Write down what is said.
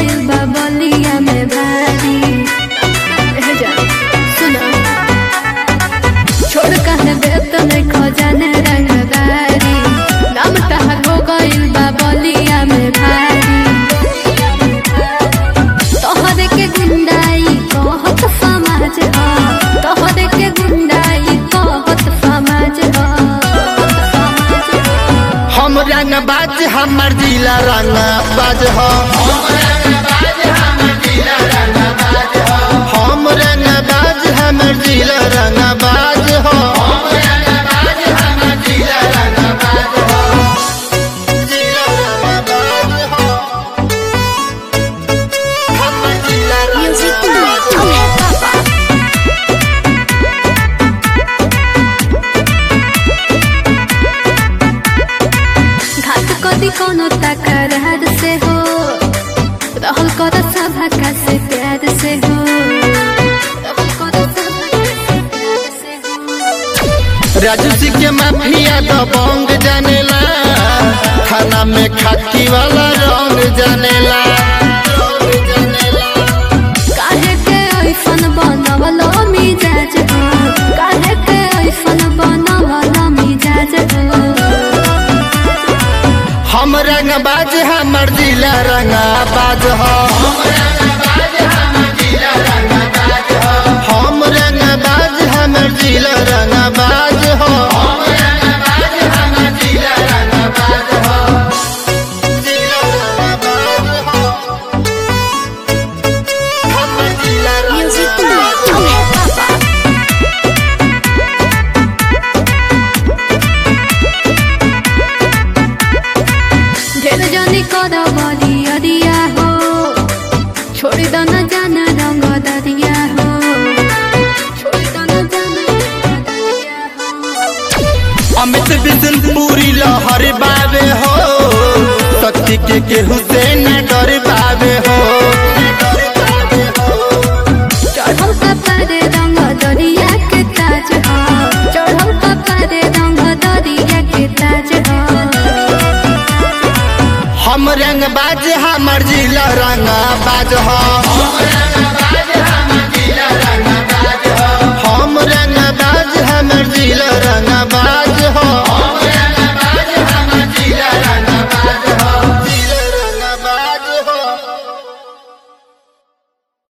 गइल बा बलिया में भारी एह जा, सुनो छोड़ कहे देत नहीं खजाने रंगदारी नाम तहर हो गइल बा बलिया में भारी तोहरे के गुंडाई कहत समाज ह तोहरे के गुंडाई कहत समाज ह हम रंग बाज हमर जिला रंग बाज हो हम रंग बाज हमर जिला रंग बाज हो जिला रंग बाज हो। हमर जिला रंग बाज हो। घाट कदी कोनो तकरार से हो रहल कर सभा का से प्यार से हो रहल कर सभा का से प्यार से हो राजू सिंह के माफिया तो बंग जानेला खाना में खाकी वाला रंग जानेला काहे के ऐसन बनवलो मिजाज हो काहे के ऐसन बनवलो मिजाज हो हम रंग बाज हमर जिला रंग बाज हो हम रंग बाज हमर जिला रंग बाज हो जिला रंग बाज हो। हमर जिला रंग बाज हो। ढेर जनी कर बली अरिया हो छोड़ दो न जाना रंग दरिया हो छोड़ दो न जाना रंग दरिया हो अमित बिशन पूरी लहर बावे हो शक्ति के केहू से न डर बावे हो चढ़ल कपारे रंग दरिया के ताज हो चढ़ल कपारे रंग दरिया के ताज हो हम रंग बाज हमर जिला रंग बाज हो